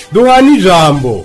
duhana ijambo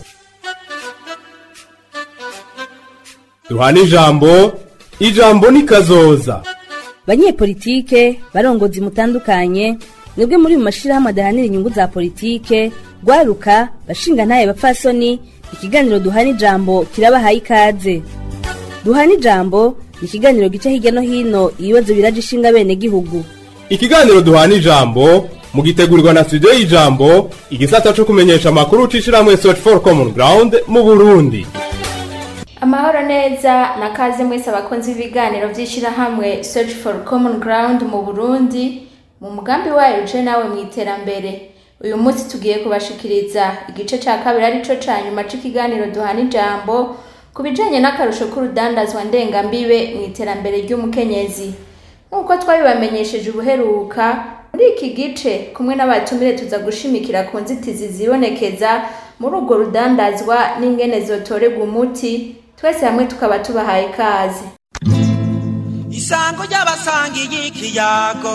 duhana ijambo ijambo ni kazoza banyepolitike barongozi mutandukanye mwebwe muri mu mashirahamwe adahanira inyungu za politike rwaruka bashinga ntaye bapfasoni ikiganiro duhana ijambo kirabahaye ikaze duhana ijambo ni ikiganiro gica hirya no hino ibibazo biraje ishinga bene gihugu ikiganiro duhana ijambo mugitegurirwa na studio y'ijambo igisata co kumenyesha amakuru c'ishirahamwe search for common ground mu burundi amahoro neza na kaze mwese abakunzi b'ibiganiro by'ishyirahamwe search for common ground mu burundi mu mugambi wayo uje nawe mu iterambere uyu munsi tugiye kubashikiriza igice cya kabiri arico ca nyuma c'ikiganiro duhana ijambo ku bijanye n'akarusho k'urudandazwa ndengambibe mu iterambere ry'umukenyezi nk'uko twabibamenyesheje ubuheruka muri iki gice kumwe n'abatumire tuza gushimikira ku nzitizi zibonekeza muri urwo rudandazwa n'ingene zotorerwa umuti twese hamwe tukaba tubahaye ikaze isango ry'abasangiye ikiyago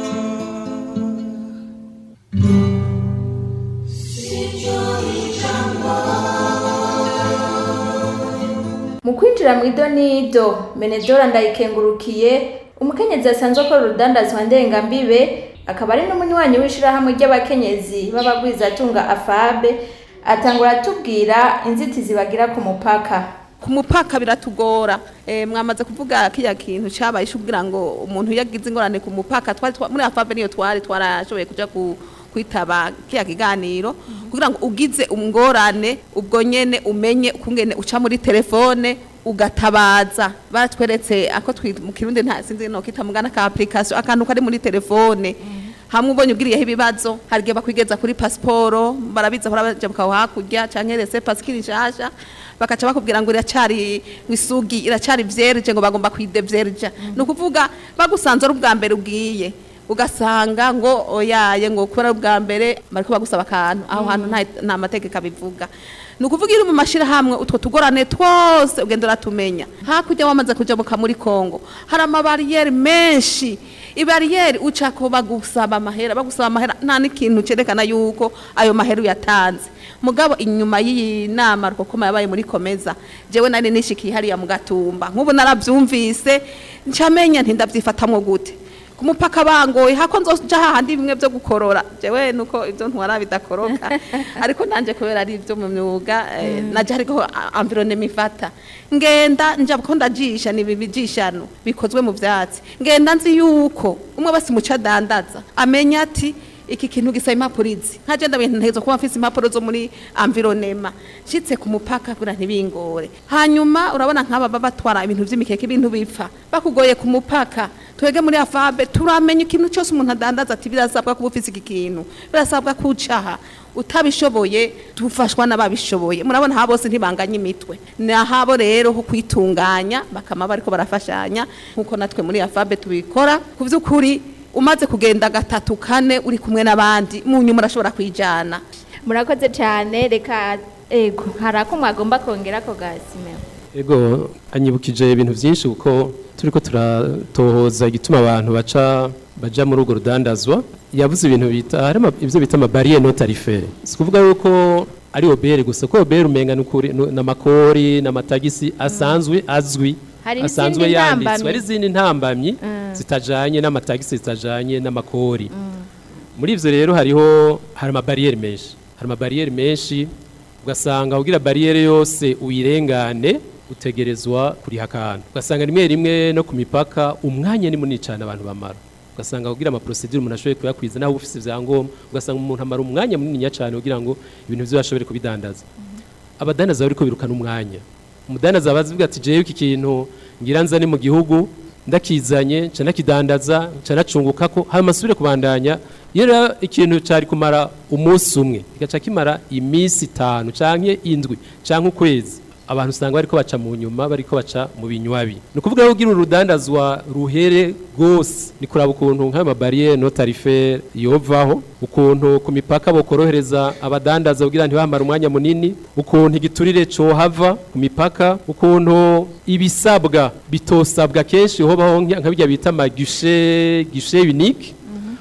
mu kwinjira mu idonido menedora ndayikengurukiye umukenyezi asanzwe akora urudandazwa ndengambibe akaba ari n'umunywanyi w'ishirahamwe ry'abakenyezi b'abagwizatunga afabe atangura atubwira inzitizi bagira ku mupaka ku mupaka biratugora eh, mwamaze kuvuga kiya kintu cabaye kugira ngo umuntu yagize ingorane ku mupaka twari twa- muri afabe niyo twari twarashoboye kuja ku kwitaba kiya kiganiro kugira ngo ugize umngorane ubwo nyene umenye ukungene uca muri telefone ugatabaza baratweretse ako twi- mu kirundi nta sinzi no kita mugana ka application akantu kari muri telefone hamwe ubonye ugiriyeho ibibazo hari igihe bakwigeza kuri pasiporo barabiza hora baja bukaho hakurya canke rese pasikiri nshasha bakaca bakubwira ngo iracari wisugi iracari vierge ngo bagomba kwidevierja ni ukuvuga bagusanze ari ubwa mbere ugiye ugasanga ngo oyaye ngo kubera ari ubwa mbere bariko bagusaba akantu aho hantu nta- nta mategeko abivuga ni ukuvuga iri mu mashirahamwe utwo tugorane twose ugenda uratumenya hakurya wamaze kujabuka muri kongo hari amabariyeri menshi ibariyeri ucako bagusaba amahera bagusaba amahera nta n'ikintu cerekana yuko ayo mahera uyatanze mugabo inyuma y'iyi nama rukokoma yabaye muri komeza jewe nari nishikiye hariya mu gatumba nk'ubu naravyumvise ncamenya nti ndavyifatamwo gute ku mupaka bangoye hako nzoja hahandi bimwe vyo gukorora jewe nuko ivyo ntwara bidakoroka ariko nanje kubera ari ivyo mu myuga eh, naje hariko environnement ifata ngenda nja ko ndajisha ni bibijishano bikozwe mu vyatsi ngenda nzi yuko umwe basi muca dandaza amenya ati iki kintu gisaba impapuro izi nkaje ndabintu ntezo kuba mfise impapuro zo muri environnement nshitse ku mupaka kugira ntibingore hanyuma urabona nk'aba baba batwara ibintu vy'imikeke ibintu bipfa bakugoye ku mupaka twege muri afabe turamenya ikintu cyose umuntu adandaza ati birasabwa kuba ufise iki kintu birasabwa kucaha utabishoboye tufashwa n'ababishoboye murabona ha bose ntibanganya imitwe ni ahabo rero ho kwitunganya bakama bariko barafashanya nk'uko natwe muri afabe tubikora ku vy'ukuri umaze kugenda gatatu kane uri kumwe n'abandi mu nyuma urashobora kwijana murakoze cyane reka ego hari ako mwagomba kongera ko gasime Ego anyibukije ibintu byinshi kuko turiko turatohoza igituma abantu baca baja muri urwo rudandazwa yavuze ibintu bita hari ama- ivyo bita amabariye no tarifere si kuvuga yuko ari obere gusa ko obere umenga n'ukuri nu- n'amakori n'amatagisi asanzwe azwi Hari asanzwe izindi yanditswe ntambamyi. hari izindi ntambamyi zitajanye n'amatagisi zitajanye n'amakori muri ivyo rero hariho hari amabariyeri menshi hari amabariyeri menshi ugasanga kugira bariyeri yose uyirengane utegerezwa kuriha akantu ugasanga rimwe rimwe no ku mipaka umwanya ni munini cyane abantu bamara ugasanga kugira amaprosedure umuntu ashoboye kuyakwiza naho ufise ivyangombwa ugasanga umuntu amara umwanya munini cyane kugira ngo ibintu vyo ashobore kubidandaza abadandaza bariko birukana umwanya umudandaza bazivuga ati jewe iki kintu ngira nzane mu gihugu ndakizanye nca nakidandaza nca nacunguka ko hanyuma asubire kubandanya iyo rero ikintu cari kumara umunsi umwe kigaca kimara iminsi itanu canke indwi canke ukwezi abantu usanga bariko baca mu nyuma bariko baca mu binywabi ni ukuvuga ko ugira urudandazwa ruhere rwose ni kuraba ukuntu nk'ayo mabariyeri no tarifere yovaho ukuntu ku mipaka bokorohereza abadandaza kugira ntibamare umwanya munini ukuntu igiturire cohava ku mipaka ukuntu ibisabwa bitosabwa kenshi hobaho nka nka birya bita amagishe gishe unique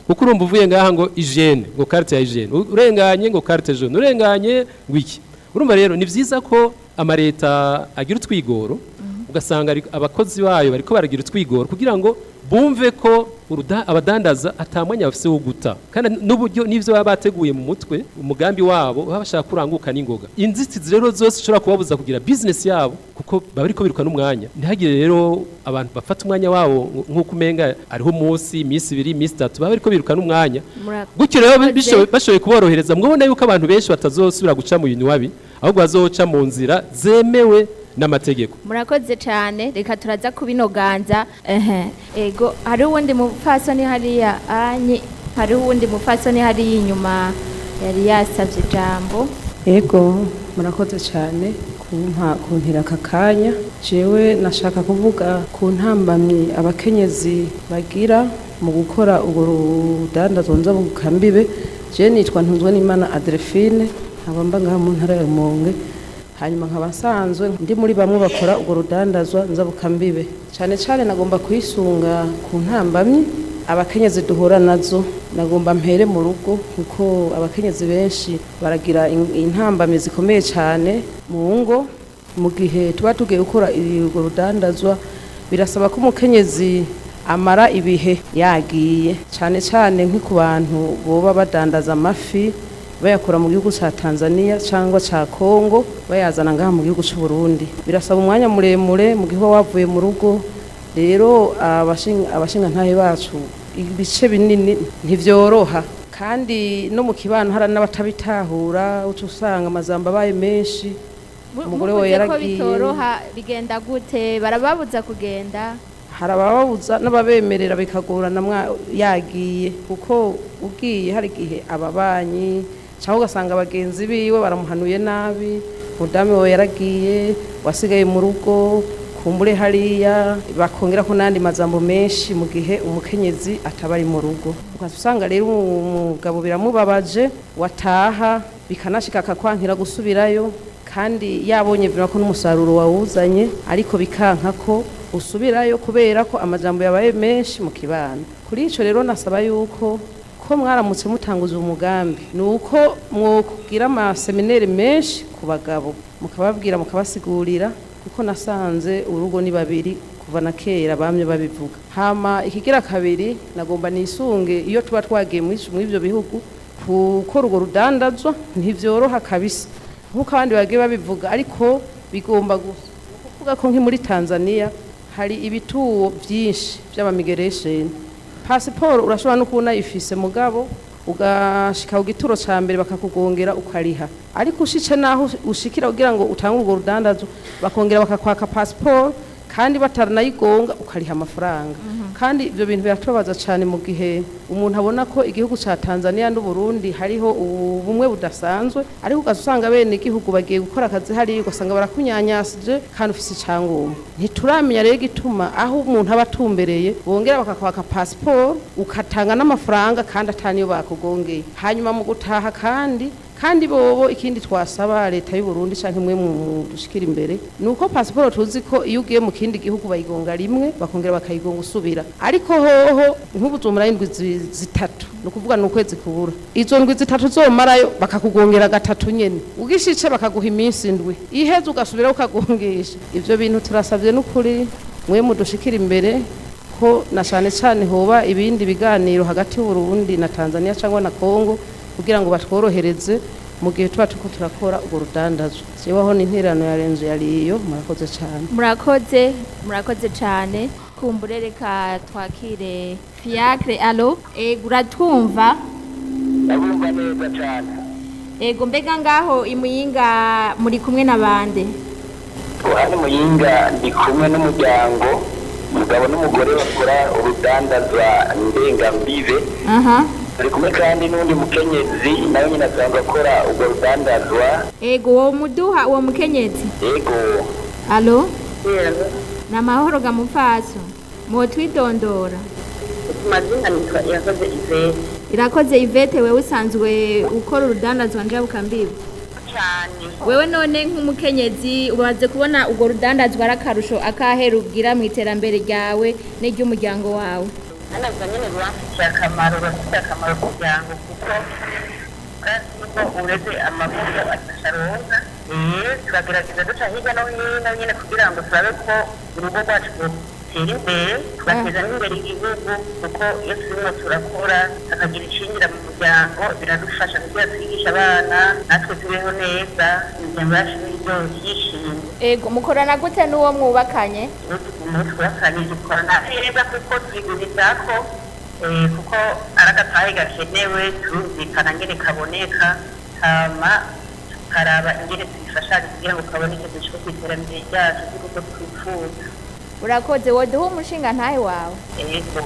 kuko urumva uvuye ngaha ngo hygiene ngo carte ya hygiene U- urenganye ngo carte jaune urenganye ngo iki urumva rero ni vyiza ko amareta agira utwigoro ugasanga ari- abakozi bayo bariko baragira utwigoro kugira ngo bumve ko uruda- abadandaza atamwanya bafise wo guta kandi n'uburyo n'ivyo baba bateguye mu mutwe umugambi wabo baba bashaka kuranguka n'ingoga inzitizi rero zose zishobora kubabuza kugira business yabo kuko baba bariko biruka n'umwanya ntihagire rero abantu bafata umwanya wabo nk'uko umenga ariho umunsi iminsi ibiri iminsi itatu baba bariko biruka n'umwanya Murakoze. gutyo rero bishoboye- bashoboye kuborohereza mwabona yuko abantu benshi batazosubira guca mu bintu babi ahubwo bazoca mu nzira zemewe n'amategeko murakoze cyane reka turaza kubinoganza ehe ego hari uwundi mupfasoni hariya anyi hari uwundi mupfasoni hariya inyuma yari yasabye ijambo Ego murakoze cyane kumpa kuntira aka kanya jewe nashaka kuvuga ku ntambamyi abakenyezi bagira mu gukora urwo rudandazwa nzabukambibe je nitwa ntunzwe n'imana Adrefine nkaba mba ngaha mu ntara ya Rumonge hanyuma nkaba nsanzwe ndi muri bamwe bakora urwo rudandazwa nzabukambibe cyane cyane nagomba kwisunga ku ntambamyi abakenyezi duhura nazo nagomba mpere mu rugo kuko abakenyezi benshi baragira in- intambamyi zikomeye cyane mu ngo mu gihe tuba tugiye gukora urwo rudandazwa birasaba ko umukenyezi amara ibihe yagiye cyane cyane nko ku bantu boba badandaza amafi bayakura mu gihugu cya Tanzania cyangwa cya Kongo bayazana ngaha mu gihugu cy'u Burundi birasaba umwanya muremure mu gihe uba wavuye mu rugo rero abashinga abashinga ntahe bacu ibice binini ntivyoroha kandi no mu kibano hari n'abatabitahura uca usanga amazamba abaye menshi umugore we Muvuze ko yaragiye bitoroha bigenda gute barababuza kugenda hari abababuza n'ababemerera bikagorana mwa- yagiye kuko ugiye hari igihe ababanyi cyangwa ugasanga bagenzi biwe baramuhanuye nabi mudamu we yaragiye wasigaye mu rugo kumbure hariya bakongera ko n'andi majambo menshi mu gihe umukenyezi ataba ari mu rugo ukaza usanga rero umugabo biramubabaje wataha bikanashika akakwankira gusubirayo kandi yabonye vima ko n'umusaruro wawuzanye ariko bikanka ko usubirayo kubera ko amajambo yabaye menshi mu kibano kuri ico rero nasaba yuko ko mwaramutse mutanguza umugambi ni uko mwokugira amasemineri menshi ku bagabo mukababwira mukabasigurira kuko nasanze urugo ni babiri kuva na kera bamye babivuga hama ikigira kabiri nagomba nisunge iyo tuba twagiye muri muri ivyo bihugu gukora urwo rudandazwa ntivyoroha kabisa nk'uko abandi bagiye babivuga ariko bigomba gusa Ni ukuvuga ko nki muri tanzania hari ibituwo byinshi by'abamigeresheni pasiporo urashobora no kubona ifise mugabo ugashika ku gituro ca mbere bakakugongera ukariha ariko ushice naho ushikira kugira ngo utange urwo rudandazo bakongera bakakwaka pasiporo kandi bataranayigonga ukariha amafaranga kandi ibyo bintu biratubabaza cyane mu gihe umuntu abona ko igihugu cya Tanzania n'u Burundi hariho ubumwe budasanzwe ariko ugaza usanga bene igihugu bagiye gukora akazi hariya ugasanga barakunyanyasije kandi ufise icyangombwa ntituramenya rero igituma aho umuntu aba atumbereye bongera bakakwaka pasiporo ukatanga n'amafaranga kandi ataniyo bakugongeye hanyuma mu gutaha kandi kandi bobo ikindi twasaba leta y'u Burundi canke imwe mu dushikira imbere nuko pasiporo tuzi ko iyo ugiye mu kindi gihugu bayigonga rimwe bakongera bakayigonga usubira ariko hoho nk'ubu zomara indwi zi- zitatu ni ukuvuga ni ukwezi kubura izo ndwi zitatu zomarayo bakakugongera gatatu nyene ugishice bakaguha iminsi indwi iheze ugasubira ukagongesha ivyo bintu turasavye n'ukuri mwe mudushikira imbere ko na cyane cyane hoba ibindi biganiro hagati y'u Burundi na Tanzania cyangwa na Kongo kugira ngo batworohereze mu gihe tuba turiko turakora urwo rudandazo jeweho n'interano ya renzo yariyo murakoze cyane murakoze murakoze cyane kumbure reka twakire fiacre alo ego uratwumva ndabumva neza cyane ego mbega ngaho imuyinga muri kumwe na bande hano muyinga ndi kumwe n'umuryango umugabo n'umugore bakora urudandaza ndengambibe aha turi kumwe kandi n'undi mukenyezi nawe nyine asanzwe akora urwo rudandazwa ego uwo muduha uwo mukenyezi yego alo ni amahoro gamupfaso mwotwidondora mazina nitwa irakoze ivete irakoze ivete wewe usanzwe ukora urudandazwa njabukambibi cyane wewe none nk'umukenyezi ubaze kubona urwo rudandazwa ari akarusho akahe rubwira mu iterambere ryawe n'iry'umuryango wawe hano ubwo nyine rurafitiye akamaro rurafitiye akamaro ku muryango kuko kandi nubwo ureze amavuta adasharonka eh turagerageza duca hirya no hino nyine kugira ngo turabe ko urugo rwacu rutera imbere tugateza n'imbere igihugu kuko iyo turimo turakora hakagira icinjira mu muryango biradufasha kugira twigishe abana natwe tubeho neza imiryango yacu n'ibyo yishimye ego mukorana gute n'uwo mwubakanye umunsi twakanye dukorana neza kuko twigurizako eh, kuko ari agatahe gakenewe turumvikana ngene kaboneka hama tukaraba ingene tubifashanya kugira ngo kaboneke dushike ku iterambere ryacu ry'urugo twifuza urakoze woduha umushinga ntahe wawe ego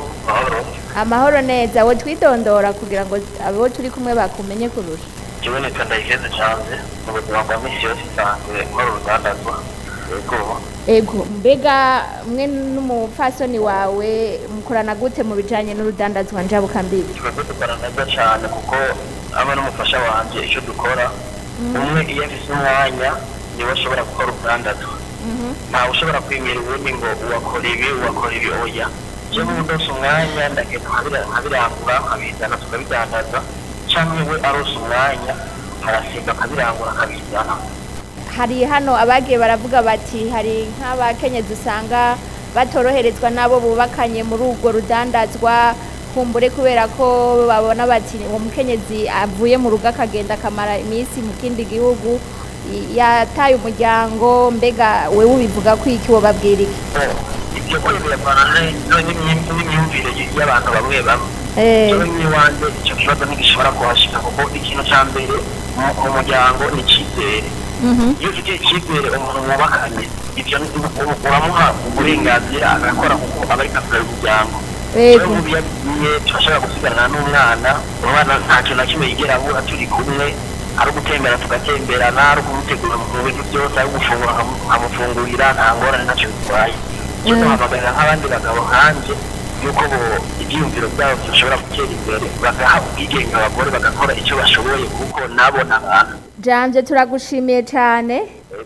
amahoro neza wo twidondora kugira ngo abo turi kumwe bakumenye kurusha ikiboneka ndayigeze cyane mu buzima bwa misi yose isanzwe nkora urudandazwa yego ego mbega mwe n'umupfasoni wawe mukorana gute mu bijanye n'urudandazwa njabukambibi twebwe dukora neza cyane kuko aba n'umufasha wanjye icyo dukora umwe iyo afise umwanya niwe ashobora gukora urudandazwa ntawe ushobora kwimira ubundi ngo uwakora ibi uwakora ibi oya jewe ubu ndose umwanya ndagenda nkabira- nkabirangura nkabizana tukabidandaza cyangwa we arose umwanya arasimba akabirangura akabizana hari hano abagiye baravuga bati hari nk'abakenyezi usanga batoroherezwa n'abo bubakanye muri urwo rudandazwa kumbure kubera ko babona bati uwo mukenyezi avuye mu rugo akagenda akamara iminsi mu kindi gihugu i- yataye umuryango mbega wewe ubivuga ko iki wobabwira iki ibyo kwibirana n'imyumvire y'abantu bamwe bamwe Eh. jewe n'iwanjye icyo kibazo ntigishobora kuhashika kuko ikintu cya mbere mu- mu muryango ni icyizere iyo ufite icyizere umuntu mwubakanye ibyo ni- u- uramuha uburenganzira agakora kuko aba ariko akorera umuryango Yego. rero nk'ubu iyo agiye turashobora gusigarana n'umwana umwana nta kintu na kimwe yigera abura turi kumwe ari ugutembera tugatemberana ari ukumutegura mu bintu byose ari ugufungura nkamu- nkamufungurira nta ngorane ntacyo bitwaye cyo duhamagarira nk'abandi bagabo nkanje yuko bo ibyiyumviro byabo bishobora gutera imbere bagaha ubwigenge abagore bagakora icyo bashoboye kuko nabo ni abantu janje turagushimiye cyane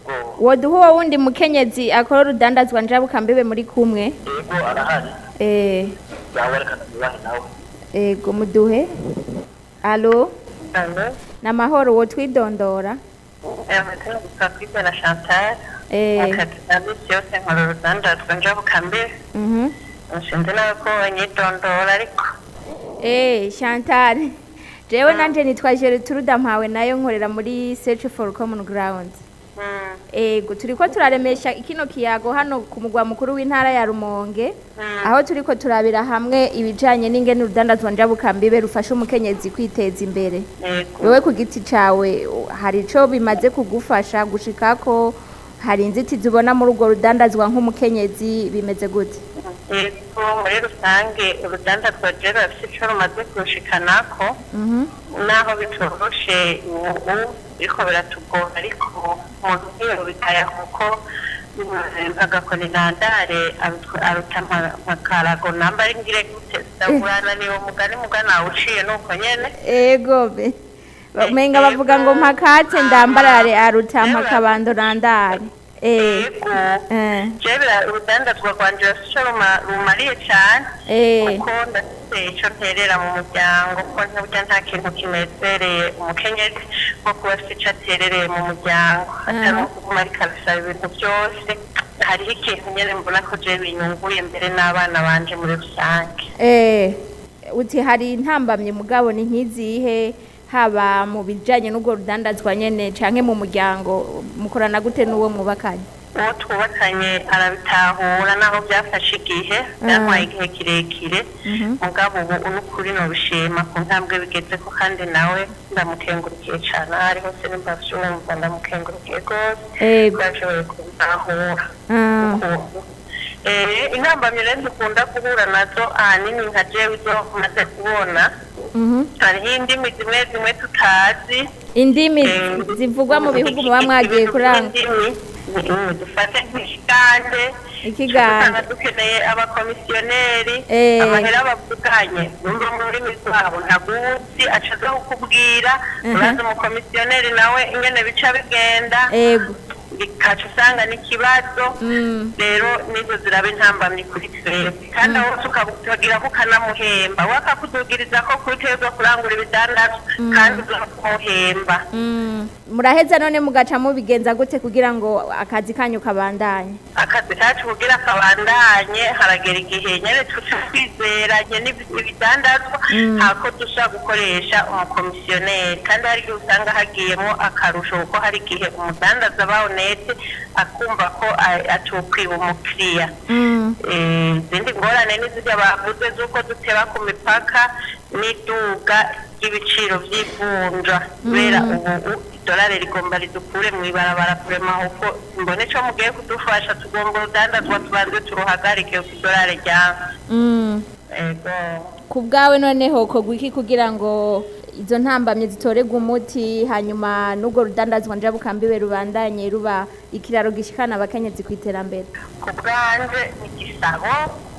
woduha uwo wundi mukenyezi akora urudandazwa njabukambibe muri kumwe yego arahari eh yawerekana ibibahe nawe ego muduhe alo alo namahoro wo twidondora amazina gusa kwibwa na chantal Eh. akazi na misi yose nkora urudandazwa njabukambibe mhm nshinze nawe ko banyidondora ariko eh Chantal jewe nanje nitwa Gertrude mpawe nayo nkorera muri Search for Common Ground ego turiko turaremesha ikino kiyago hano ku mugwa mukuru w'intara ya Rumonge aho turiko turabira hamwe ibijanye n'ingene urudandazwa njabukambibe rufasha umukenyezi kwiteza imbere wewe ku giti cawe hari ico bimaze kugufasha gushikako hari inzitizi ubona muri urwo rudandazwa nk'umukenyezi bimeze gute yego muri rusange urudandazwa rero rufite icyo rumaze kurushikanako mhm naho bitoroshe ubu biriko biratugora ariko umuntu nk'iyo bitaya kuko agakora intandare aruta amakarago namba ari ngire gute ndagurana ni umugani mugana uciye nuko nyene ego be menga bavuga ngo mpakatse ndambarare aruta mpakabando nandare eh eh jewe urudandazwa rwanje rufite icyo ruma- rumariye cyane Eh. kuko ndafite icyo nterera mu muryango kuko ntiburya nta kintu kinezereye umukenyezi nko kuba afite icyo aterereye mu muryango atari ukuguma ariko arasaba ibintu byose hariho ikintu nyine mbona ko jewe binyunguye mbere n'abana banje muri rusange eh uti hari intambamye mugabo ni nkizihe haba mu bijanye n'ubwo rudandazwa nyene canke mu muryango mukorana gute n'uwo mwubakanye uwo twubakanye arabitahura naho byafashe igihe byantwaye igihe kirekire mugabo ubu n'ukuri nubishima ku ntambwe bigeze ko kandi nawe ndamukengurukiye cyane aho ari hose nimba vyumva ndamukengurukiye rwose Ego. bashoboye kubitahura Ah. Eh, intambamyi rero dukunda guhura nazo ahanini nka jewe izo maze kubona Mhm. hariho indimi zimwe zimwe tutazi indimi zivugwa mu bihugu muba mwagiye kuranga kuranga dufate nk'ikigande Ikigande. usanga dukeneye abakomisiyoneri Eh. amahera bavuganye numva mu rurimi rwabo ntaguzi aca aza kukubwira Mhm. uraza umukomisiyoneri nawe ingene bica bigenda ego bikaca usanga n'ikibazo rero nizo ziraba intambamyi kuri twebwe kandi aho tukagira ko ukanamuhemba we akakudugiriza ko kuri twebwe kurangura ibidandazwa kandi uzakumuhemba muraheza none mugaca mubigenza gute kugira ngo akazi kanyu kabandanye akazi kacu kugira kabandanye haragera igihe nyine tuca twizeranye n'ibi- ibidandazwa hako dushobora gukoresha umukomisiyoneri kandi hari igihe usanga hagiyemo akarusho kuko hari igihe umudandaza aba honete akumva ko a- atokwiba umukiriya Eh, izindi ngorane n'izirya bavuze z'uko duteba ku mipaka n'iduga ry'ibiciro by'ivunja kubera ubu idolari rigomba ridukure mu ibarabara kurema kuko mbone co mugiye kudufasha tugomba urudandazwa tubanze turuhagarike ku idolari ryanga ego ku bwawe noneho kogwa iki kugira ngo izo ntambamye zitorerwe umuti hanyuma n'ubwo rudandazwa njabukambiwe rubandanye ruba ikiraro gishikana abakenyezi ku iterambere ku bwanje igisabo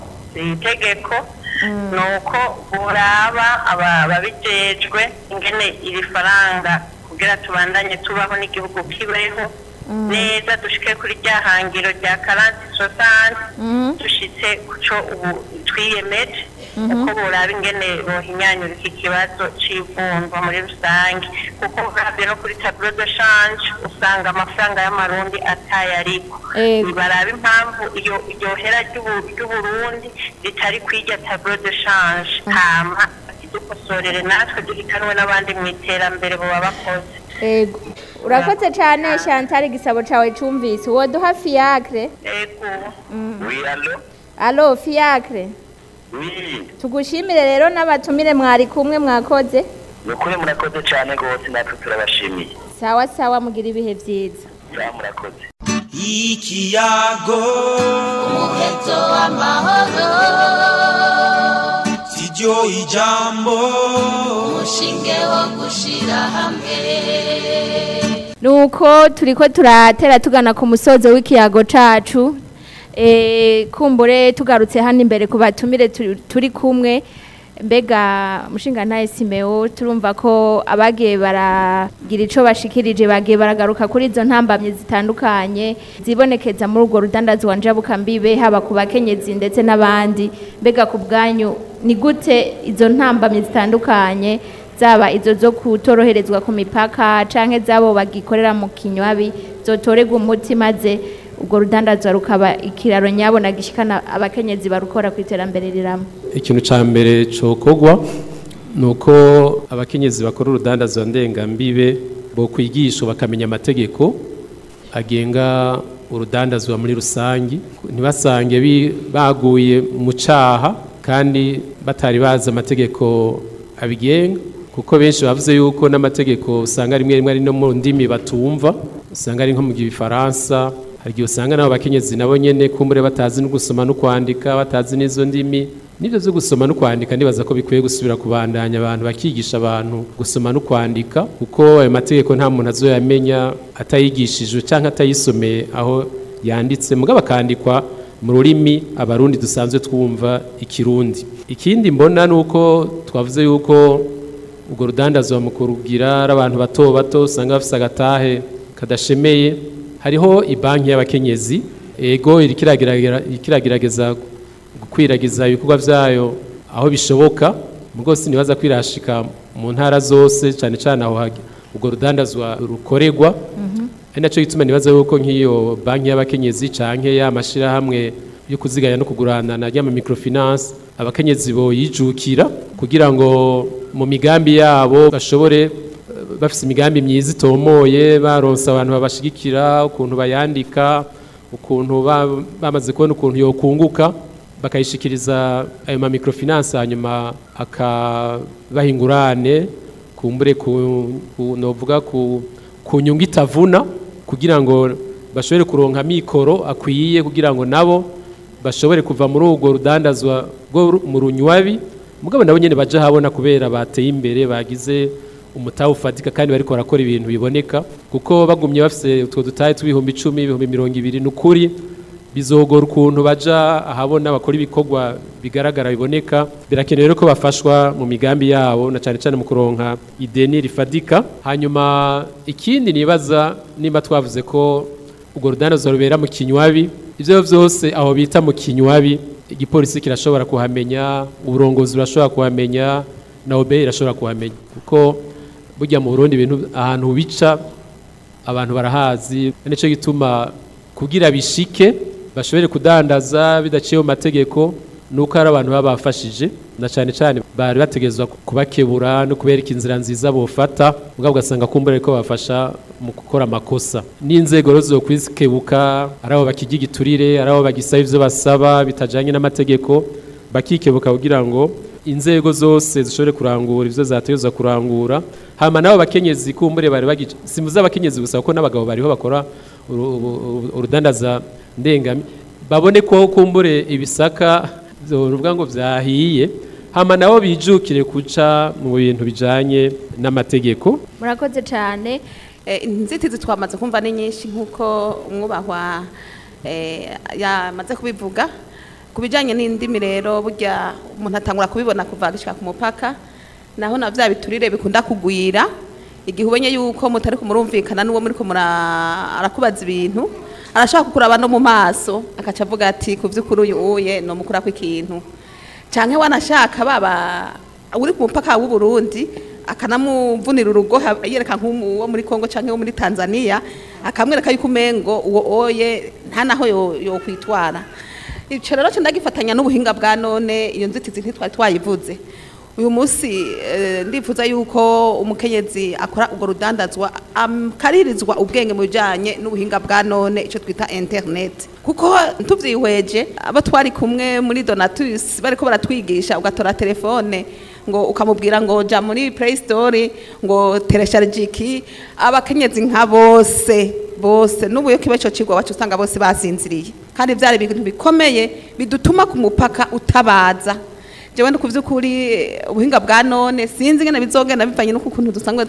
itegeko ni uko buraba aba- ababijejwe ingene iri faranga kugira tubandanye tubaho n'igihugu kibeho neza dushike kuri rya hangiro rya karanti sosanti dushitse ku cyo ubu twiyemeje uko buraba ingene bohinyanyura iki kibazo c'ivunjwa muri rusange kuko uravye no kuri tableau de change usanga amafaranga y'amarundi atayariko Ego. baraba impamvu iyo iryo hera ry'ubu- ry'uburundi ritari kwirya tableau de change hama dukosorere natwe duhitanwe n'abandi mu iterambere boba bakoze ego urakoze cyane chantal igisabo cawe cumvise woduha fiacre ego wiyalo alo fiacre wi tugushimire rero n'abatumire mwari kumwe mwakoze ni ukuri murakoze cyane rwose natwe turabashimiye sawa sawa mugira ibihe vyiza ya murakoze ikiyago umuheto w'amahoro siryo ijambo umushinge wo gushira hamwe nuko turiko turatera tugana ku musozo w'ikiyago cacu e, kumbure tugarutse hano imbere ku batumire turi, turi kumwe mbega mushinga ntaye simeo turumva ko abagiye baragira ico bashikirije bagiye baragaruka kuri izo ntambamye zitandukanye zibonekeza muri urwo rudandazwa njabukambibe haba ku bakenyezi ndetse n'abandi mbega ku bwanyu ni gute izo ntambamye zitandukanye zaba izo zo kutoroherezwa ku mipaka canke zabo bagikorera mu kinywabi zotorerwa umuti maze ubwo rudandazwa rukaba ikiraro nyabona gishikana abakenyezi barukora ku iterambere riramo ikintu cya mbere cokogwa ni uko abakenyezi bakora urudandazwa ndengambibe bo kwigisha bakamenya amategeko agenga urudandazwa muri rusange ntibasange bi- baguye mu cyaha kandi batari bazi amategeko abigenga kuko benshi bavuze yuko n'amategeko usanga rimwe rimwe ari no mu ndimi batumva usanga ari nko mu gifaransa hari igihe usanga nabo bakenyezi nabo nyene kumbure batazi no gusoma no kwandika batazi n'izo ndimi nibyo byo gusoma no kwandika nibaza ko bikwiye gusubira kubandanya abantu bakigisha abantu gusoma no kwandika kuko ayo mategeko nta muntu azoyamenya atayigishijwe cyangwa atayisomeye aho yanditse mugabo akandikwa mu rurimi abarundi dusanzwe twumva ikirundi ikindi mbona ni uko twavuze yuko urwo rudandazwa mu kurugira ari abantu bato bato usanga bafite agatahe kadashemeye hariho ibanki y'abakenyezi ego iriko irageragera- iriko iragerageza gukwiragiza ibikorwa vyayo aho bishoboka mugo sinibaza kwirashika mu ntara zose cyane cyane aho hagi- urwo rudandazwa rukorerwa ari nacyo gituma nibaza yuko nk'iyo banki y'abakenyezi canke y'amashirahamwe yo kuziganya no kugurana na ryama microfinance abakenyezi boyijukira kugira ngo mu migambi yabo bashobore eh, bafise imigambi myiza itomoye baronsa abantu babashigikira ukuntu bayandika ukuntu ba- bamaze kubona ukuntu yokunguka bakayishikiriza ayo ma microfinance hanyuma akabaha ingurane kumbure ku, ku novuga ku, ku nyungu itavuna kugira ngo bashobore kuronka mikoro akwiye kugira ngo nabo bashobore kuva muri urwo rudandazwa rwo ru- mu runywabi mugabo nabo nyene baje habona kubera bateye imbere bagize umutahe ufatika kandi bariko barakora ibintu biboneka kuko bagumye bafise utwo dutahe tw'ibihumbi icumi ibihumbi mirongo ibiri ni ukuri bizogora ukuntu baja ahabona bakora ibikorwa bigaragara biboneka birakenewe rero ko bafashwa mu migambi yabo na cyane cyane mu kuronka ideni rifadika hanyuma ikindi nibaza nimba twavuze ko urwo rudandazo rubera mu kinywabi ibyo byose aho bita mu kinywabi igipolisi kirashobora kuhamenya uburongozi burashobora kuhamenya na obe irashobora kuhamenya kuko burya mu burundi ibintu ahantu bica abantu barahazi nicyo gituma kugira bishike bashobore kudandaza bidaciye mu mategeko nuko ari abantu baba bafashije na cyane cyane bari bategerezwa kubakebura no kubereka inzira nziza bofata mugabo ugasanga kumbura ko bafasha mu gukora amakosa n'inzego rero zo kwikebuka ari abo bakigira igiturire ari abo bagisaba ivyo basaba bitajanye n'amategeko bakikebuka kugira ngo inzego zose zishobore kurangura ivyo zategerezwa kurangura hama nabo bakenyezi kumbure bari bagice simuza abakenyezi gusa kuko n'abagabo bariho bakora uru- uru- uru- urudandaza ndengami babone ko kumbure ibisaka ruvuga ngo vyahiye hama nabo bijukire kuca mu bintu bijanye n'amategeko murakoze cyane Eh, inzitizi twamaze kumva ni nyinshi nk'uko umwubahwa eh, yamaze kubivuga ku bijyanye n'indimi rero burya umuntu atangura kubibona kuva gushyika ku mupaka naho na bya biturire bikunda kugwira igihe ubenye yuko mutari kumurumvikana n'uwo muri kumura arakubaza ibintu arashobora kukuraba no mu maso akaca avuga ati ku by'ukuri uyu uye ni umukurako ikintu cyangwa wanashaka baba uri ku mupaka w'u Burundi akanamuvunira urugo ha- yereka nk'uwo muri Kongo cyangwa wo muri Tanzania akamwereka yuko umengo uwo oye nta naho yo- yokwitwara ico rero cyo ndagifatanya n'ubuhinga bwa none iyo nzitizi ntitwari twayivuze uyu munsi eh, ndifuza yuko umukenyezi akora ubwo rudandazwa akaririzwa ubwenge mu bijyanye n'ubuhinga bwa none icyo twita internet kuko tubyihweje abo twari kumwe muri donatus bari ko baratwigisha ugatora telefone ngo ukamubwira ngo jya muri play store ngo teresharije iki abakenyezi nka bose bose n'ubu iyo kiba icyo kigo wacu usanga bose basinziriye kandi byari ibintu bikomeye bidutuma ku mupaka utabaza jewe ndi kuvyukuri ubuhinga bwa none sinzi ngene bizogenda bivanye n'uko ukuntu dusanzwe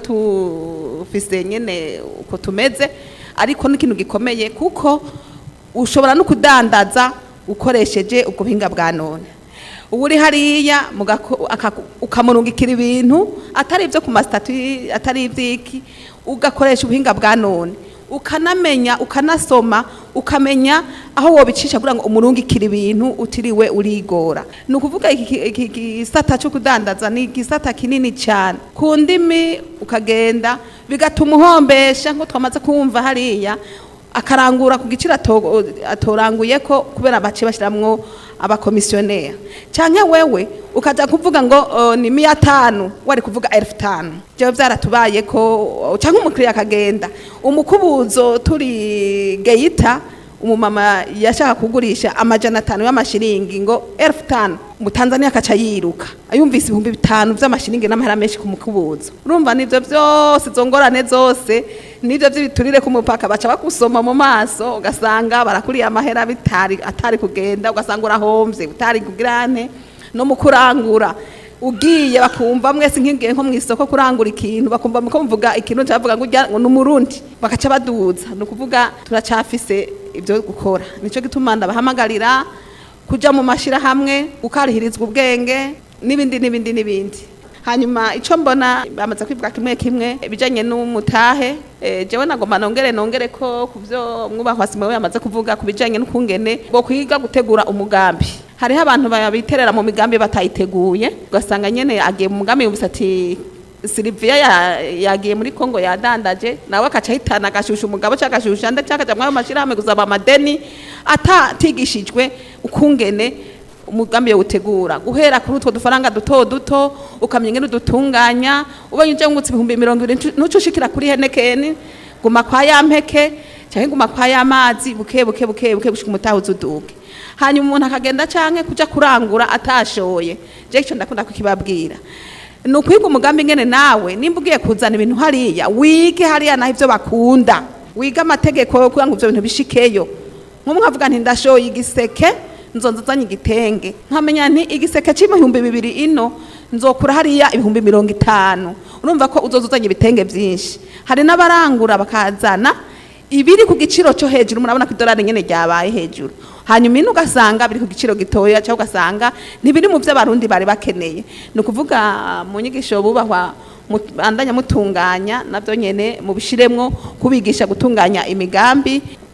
tufise nyene uko tumeze ariko n'ikintu gikomeye kuko ushobora no kudandaza ukoresheje ubwo buhinga bwa none ubu uri hariya mugako- akaku- ukamurungikira ibintu atari ibyo ku masitatu atari iby'iki ugakoresha ubuhinga bwa none ukanamenya ukanasoma ukamenya aho wobicisha kugira ngo umurungikire ibintu utiriwe urigora ni ukuvuga iki iki- iki gisata cyo kudandaza ni igisata kinini cyane ku ndimi ukagenda bigatuma uhombesha nk'uko twamaze kumva hariya akarangura ku giciro ato- atoranguye ko kubera bace bashiramwo abakomisiyoneri cyangwa wewe ukaja kuvuga ngo uh, ni miya tanu wari kuvuga elfu tanu jewe byaratubaye ko cyangwa umukiriya akagenda umukubuzo turi geyita umumama yashaka kugurisha amajana atanu y'amashiringi ngo elfu tanu umutanzaniya akaca yiruka ayumvise ibihumbi bitanu by'amashiringi n'amahera menshi ku mukubuzo urumva nivyo byose izo ngorane zose nivyo by'ibiturire ku mupaka baca bakusoma mu maso ugasanga barakuriye amahera bitari atari kugenda ugasanga urahomvye utari kugirane no mu kurangura ugiye bakumva mwese nk'igihe nko mu isoko kurangura ikintu bakumva ko mvuga ikintu cyavuga ngo ujya ngo ni umurundi bakaca baduza ni ukuvuga turacafise ibyo gukora nicyo gituma ndabahamagarira kujya mu mashyirahamwe ukarihirizwa ubwenge n'ibindi n'ibindi n'ibindi hanyuma icyo mbona bamaze kwivuga kimwe kimwe ibijyanye n'umutahe eh, jewe nagomba nongere nongere ko ku byo mwubahwa simewe yamaze kuvuga ku bijyanye n'ukungene bwo kwiga gutegura umugambi hariho abantu babiterera mu migambi batayiteguye ugasanga nyene agiye mu mugambi yumvise ati Silvia ya- yagiye muri Kongo yadandaje nawe akaca ahitana agashusha umugabo cyangwa agashusha andi cyangwa akaja mwayo mashirahamwe gusaba amadeni atatigishijwe ukungene umugambi yawutegura guhera kuri utwo dufaranga duto duto ukamenya ingene udutunganya ubonye uje ngutse ibihumbi mirongo ibiri ntuce ushikira kuri henekeni guma kwa ya mpeke cyangwa guma kwa ya mazi buke buke buke buke gushika umutaha uzuduke hanyuma umuntu akagenda canke kuja kurangura atashoye je ico ndakunda kukibabwira ni ukwiga umugambi ngene nawe nimba ugiye kuzana ibintu hariya wige hariya naho ivyo bakunda wige amategeko yo kugira ngo ivyo bintu bishikeyo nk'umwe avuga nti ndashoye igiseke nzonza nzanye igitenge nkamenya nti igiseke c'ibihumbi bibiri ino nzokura hariya ibihumbi mirongo itanu urumva ko uzoza uzanye ibitenge vyinshi hari n'abarangura bakazana ibiri ku giciro cyo hejuru murabona ko idolari nyene ryabaye hejuru hanyuma ino ugasanga biri ku giciro gitoya cyangwa ugasanga ntibiri mu byo abarundi bari bakeneye ni ukuvuga mu nyigisho bubahwa mut- bandanya mutunganya nabyo nyene mubishiremwo kubigisha gutunganya imigambi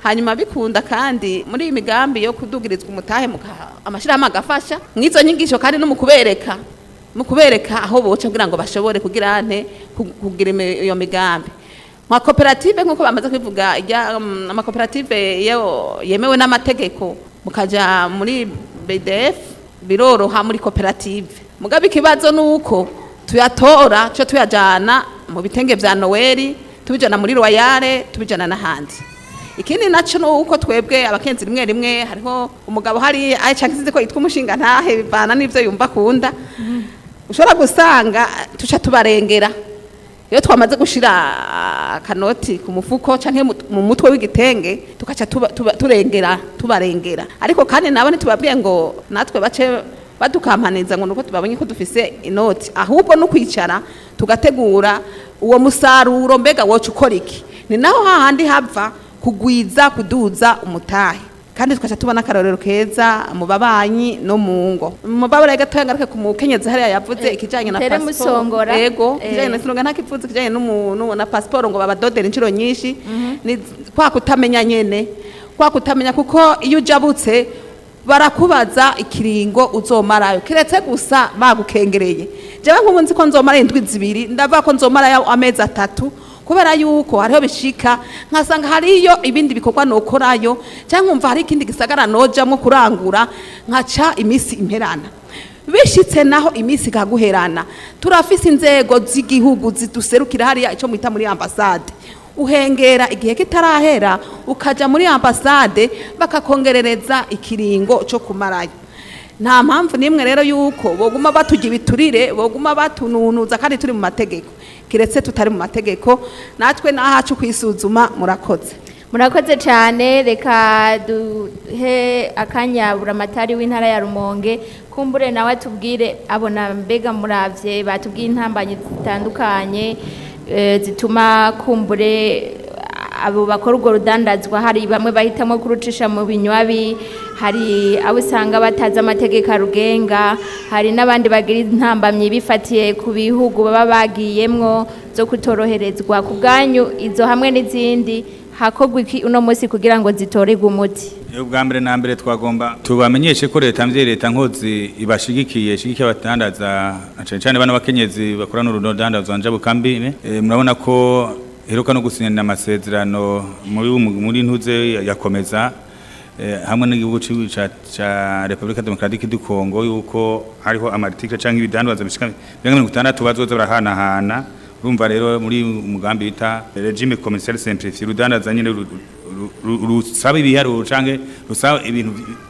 hanyuma bikunda kandi muri iyi migambi yo kudugirizwa umutahe muka- amashirahamwe agafasha mw'izo nyigisho kandi no mu kubereka mu kubereka aho boca kugira ngo bashobore kugira ante ku- kugira imi- iyo migambi nka koperative nk'uko bamaze kubivuga ijya um, amakoperative yo yemewe n'amategeko mukaja muri BDF biroroha muri koperative mugabe ikibazo nuko tuyatora cyo tuyajana mu bitenge vya Noeli tubijana muri Royale tubijana n'ahandi ikindi naco nuko twebwe abakenzi rimwe rimwe hariho umugabo hari aye canke sinzi ko yitwa umushinga ntahe bivana n'ivyo yumva akunda ushobora gusanga tuca tubarengera iyo twamaze gushira akanoti ku mufuko canke mu- mu mutwe w'igitenge tukaca tuba- tuba- turengera tubarengera ariko kandi nabo ntitubabwiye ngo natwe bace badukampaniza ngo nuko tubabonye ko dufise inoti ahubwo no kwicara tugategura uwo musaruro mbega woca ukora iki ni naho hahandi hava kugwiza kuduza umutahe kandi tukaca tubona akarorero keza mu babanyi no mu ngo mu babara gatoya ngaruke ku mukenyezi hariya yavuze ikijanye na Tere passport Musongora. ego Eh. ikijanye na sinonga ntakivuze ikijanye n'umuntu na passport ngo babadodera inshuro nyinshi ni kwa kutamenya nyene kwa kutamenya kuko iyo ujabutse barakubaza ikiringo uzomarayo kiretse gusa bagukengereye jewe nk'ubu nzi ko nzomara indwi zibiri ndavuga ko nzomarayo amezi atatu kubera yuko hariho bishika nkasanga hariyo ibindi bikorwa nokorayo cyangwa nkumva hari ikindi gisagara nojamwo kurangura nkaca iminsi imperana bishitse naho iminsi ikaguherana turafise inzego z'igihugu ziduserukira hariya icyo mwita muri ambasade uhengera igihe kitarahera ukaja muri ambasade bakakongerereza ikiringo cyo kumarayo nta mpamvu n'imwe rero yuko boguma batugira ibiturire boguma batununuza kandi turi mu mategeko kiretse tutari mu mategeko natwe n'ahacu kwisuzuma murakoze murakoze cyane reka duhe akanya buramatari w'intara ya rumonge kumbure nawe atubwire abona mbega muravye batubwiye intambanyi zitandukanye eh, zituma kumbure abo bakora urwo rudandazwa hari bamwe bahitamo kurucisha mu binywabi hari abo usanga batazi amategeko arugenga hari n'abandi bagira intambamyi bifatiye ku bihugu baba bagiyemwo zo kutoroherezwa ku bwanyu izo hamwe n'izindi hakorwa iki uno munsi kugira ngo zitorerwe umuti ubwa mbere na mbere twagomba tubamenyeshe ko leta mvye leta nkozi ibashigikiye ishigikiye abadandaza na cane cane bana bakenyezi bakorana urudandazwa njabukambi e, murabona ko heruka no gusinyana amasezerano muri muri ntuze yakomeza eh, hamwe n'igihugu ci- ca ca Republika Demokratike du Congo yuko hariho amarticle canke ibidandazwa bishika 60 bazoza barahanahana urumva rero muri umugambi bita regime commercial simplifié rudandaza nyine ru- ru- ru- rusaba ibiharuro canke rusaba ibintu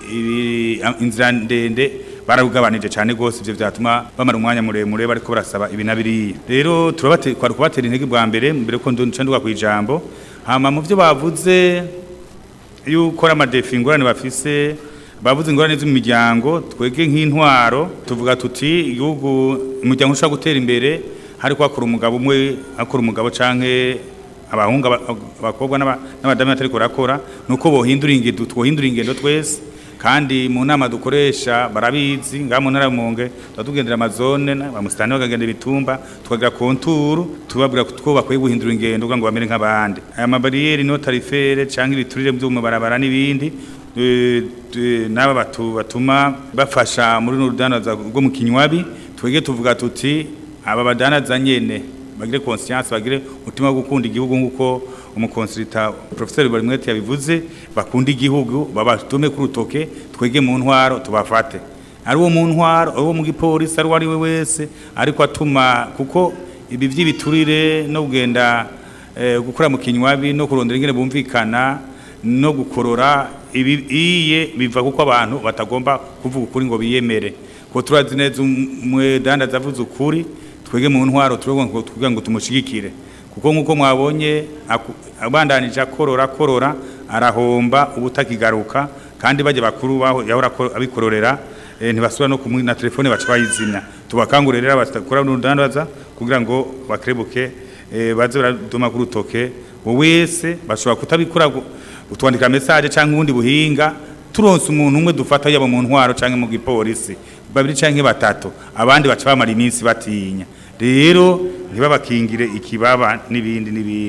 ibi- inzira ndende bararugabanije cyane rwose ivyo vyatuma bamara umwanya muremure bariko barasaba ibi na biriya rero turabate kwari kubatera intege bwa mbere mbere ko nca nduga kwijambo hama mu vyo bavuze yuko ari amadefi ingorane bafise bavuze ingorane zo mu miryango twege nk'intwaro tuvuga tuti igihugu umuryango ushobora gutera imbere hari kwakura umugabo umwe akora umugabo canke abahungu aba- abakobwa n'aba- n'abadamu batari kurakora nuko bohindura ingendo twohindura ingendo twese kandi mu nama dukoresha barabizi ngaha mu ntara ya Rumonge tuba tugendera amazone bamusitani bakagendera ibitumba tukagira konturu tubabwira ko bakwiye guhindura ingendo kugira ngo bamere nk'abandi aya mabariyeri no tarifere canke ibiturire byo mu mabarabara n'ibindi eh, eh, n'aba batu batuma bafasha muri runo rudandaza rwo mu kinywabi twege tuvuga tuti aba badanaza nyene bagire conscience bagire umutima wo gukunda igihugu nk'uko umukonsulita professeur Barimwete yabivuze bakunda igihugu babatume ku rutoke twege mu ntwaro tubafate ari uwo mu ntwaro ari uwo mu gipolisi ari uwo ari we wese ariko atuma kuko ibi by'ibiturire no kugenda eh, gukora mu kinywabi no kurondera ingene bumvikana no gukorora ibi iye biva kuko abantu batagomba kuvuga ukuri ngo biyemere ko turazi neza umwedandaza avuze ukuri twege mu ntwaro turabona ngo tuvuga ngo tumushigikire kuko nkuko mwabonye aku- abandanije akorora akorora arahomba ubutakigaruka kandi bajya bakuru baho yahora ako- abikororera eh, ntibasubira no kumwe na telefone baca bayizimya tubakangurira rero abakora n'urudandaza kugira ngo bakerebuke eh, baze baraduma ku rutoke wowe wese bashobora kutabikora gu- utwandika message cyangwa ubundi buhinga turonse umuntu umwe dufata yaba mu ntwaro cyangwa mu gipolisi babiri cyangwa batatu abandi baca bamara iminsi batinya rero ntibabakingire ikibaba n'ibindi n'ibindi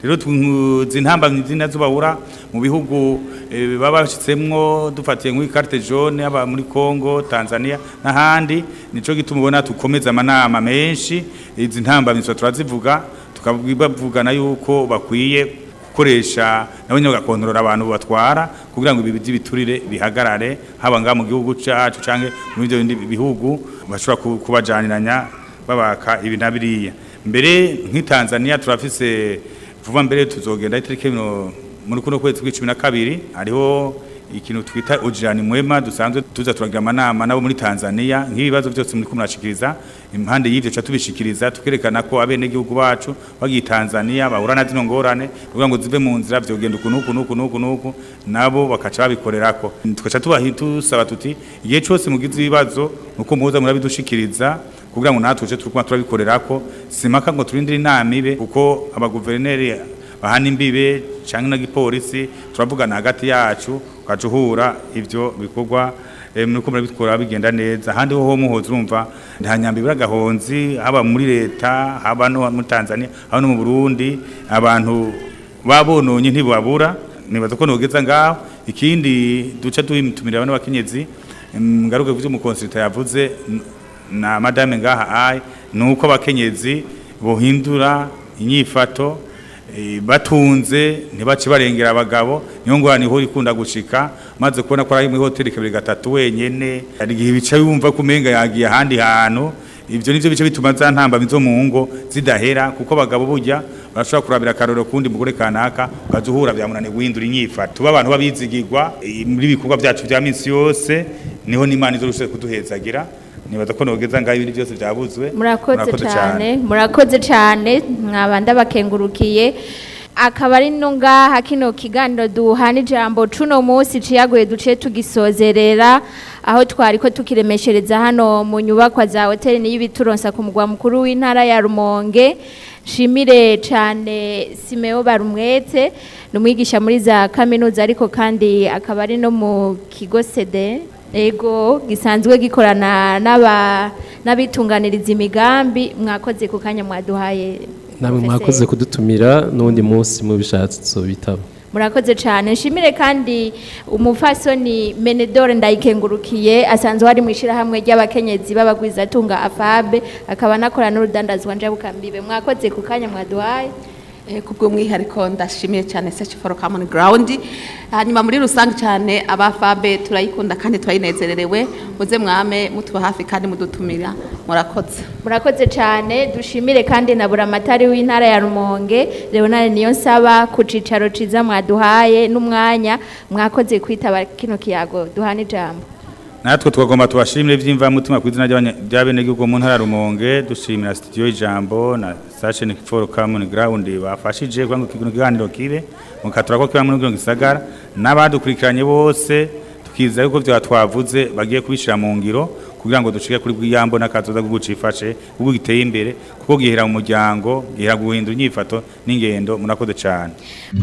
rero tuzi ntambamyi zina zubahura mu bihugu eh, baba bashitsemwo dufatiye nk'uyi carte jaune aba muri Congo Tanzania n'ahandi nico gituma ubona tukomeza amanama menshi izi ntambamyi zo turazivuga tukabavugana yuko bakwiye gukoresha nabo nyine bagakontorora abantu batwara kugira ngo ibi by'ibiturire bihagarare haba ngaha mu gihugu cyacu cyangwa mu bindi bindi bihugu bashobora ku- kubajaniranya babaka ibi na biriya mbere nk'i Tanzania turafise vuba mbere tuzogenda itariki mino- muri kuno kwezi kw'icumi na kabiri hariho ikintu twita ujirani mwema dusanzwe tuza turagira amanama nabo muri Tanzania nk'ibibazo byose muri kumurashikiriza impande y'ivyo cha tubishikiriza tukerekana ko abene gihugu bacu bagiye Tanzania bahura na zino ngorane kugira ngo zive mu nzira vyogenda uku nuku nuku nuku nuku nabo bakaca babikorerako tukaca tubahi tusaba tuti igihe cose mugize ibibazo nuko muhoza murabidushikiriza kugira ngo natwe tuje turikuma turabikorerako simaka ngo turindire inama ibe kuko abaguverineri bahana imbibe canke na gipolisi turavugana hagati yacu ukaca uhura ivyo bikorwa eh, muriko murabikora bigenda neza ahandi ho muhoza urumva nta nyambi biragahonzi haba muri leta haba no muri Tanzania haba no mu Burundi abantu babononye ntibabura nibaza ko nogeza ngaho ikindi duca duhitumira abantu bakenyezi em, ngaruke kuvyo umukonsulta yavuze n- na madame ngaha ai nuko abakenyezi bohindura inyifato eh, batunze ntibace barengera abagabo niyo ngorane ihora ikunda gushika maze kubona ko ari muri hoteli kabiri gatatu wenyene hari igihe bica yumva ko umenga yagiye ahandi hantu ivyo nivyo bice bituma za ntambamyi zo mu ngo zidahera kuko abagabo burya barashobora kurabira akarorero kundi mugore kanaka ukaza uhura byamunane guhindura inyifato tuba abantu babizigirwa eh, muri ibikorwa byacu vya minsi yose niho n'imana izorushe kuduhezagira nibaza ko nogeza ngaho ibindi byose byabuzwe murakoze cyane murakoze cyane mwabanda bakengurukiye akaba ari no ngaha kino kiganiro duhana ijambo cuno munsi ciyaguye duce tugisozerera aho twari ko tukiremeshereza hano mu nyubakwa za hoteli n'iy'ibituronsa ku mugwa mukuru w'intara ya Rumonge shimire cyane Simeo Barumwete ni umwigisha muri za kaminuza ariko kandi akaba ari no mu kigo sede ego gisanzwe gikorana n'aba n'abitunganiriza imigambi mwakoze ku kanya mwaduhaye namwe Professeur. mwakoze kudutumira n'undi munsi mubishatse bitaba murakoze cyane nshimire kandi umufasoni menedore ndayikengurukiye asanzwe ari mu ishyirahamwe ry'abakenyezi b'abagwizatunga afabe akaba anakorana n'urudandazwa njabukambibe mwakoze ku kanya mwaduhaye Eh, kubw'umwihariko ndashimiye cyane search for common ground hanyuma muri rusange cyane abafabe turayikunda kandi turayinezererewe muze mwame mutuba hafi kandi mudutumira murakoze murakoze cyane dushimire kandi na buramatari w'intara ya rumonge leonard niyo nsaba ku cicaro ciza mwaduhaye n'umwanya mwakoze kwitaba kino kiyago duhana ijambo natwe twagomba tubashimire by'imvamutima ku izina ry'abanya- ry'abenegihugu mu ntara ya Rumonge dushimira studio y'ijambo na station for common ground bafashije kugira ngo kino kiganiro kibe mukatura ko kiba muri kino gisagara n'abadukurikiranye bose tukizera yuko byo twavuze bagiye kubishira mu ngiro kugira ngo dushike kuri bw'iyambo n'akazoza gucifashe kuko giteye imbere kuko gihera mu muryango gihera guhindura inyifato n'ingendo murakoze cyane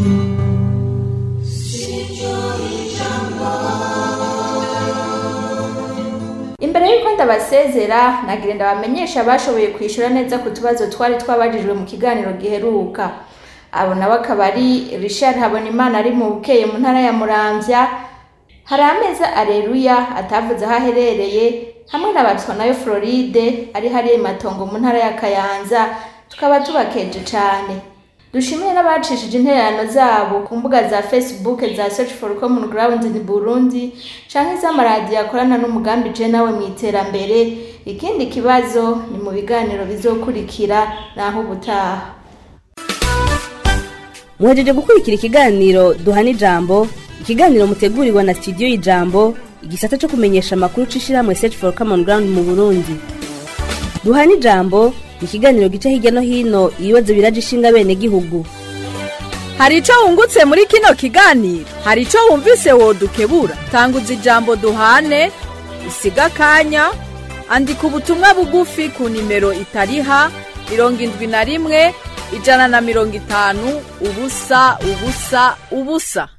imbere y'uko ndabasezera nagira ndabamenyesha abashoboye kwishyura neza ku tubazo twari twabajijwe mu kiganiro giheruka abo nabo akaba ari richard habonimana ari mu bukeye mu ntara ya muramvya hari ameza areruya atavuze aho aherereye hamwe na batsonayo floride ari hariya matongo mu ntara ya kayanza tukaba tubakeje cyane dushimire n'abacishije intererano zabo ku mbuga za facebook za search for common ground in burundi canke iz'amaradiyo akorana n'umugambi je nawe mu iterambere ikindi kibazo ni mu biganiro bizokurikira naho ubutaha muhejeje gukurikira ikiganiro duhana ijambo ikiganiro mutegurirwa na studio y'ijambo igisata cyo kumenyesha amakuru c'ishirahamwe search for common ground mu burundi duhana ijambo ni ikiganiro gica hirya no hino ibibazo biraje ishinga bene gihugu hari icyo wungutse muri kino kiganiro hari icyo wumvise wodukebura tanguza ijambo duhane usiga akanya andika ubutumwa bugufi ku nimero itariha mirongo indwi na rimwe ijana na mirongo itanu ubusa ubusa ubusa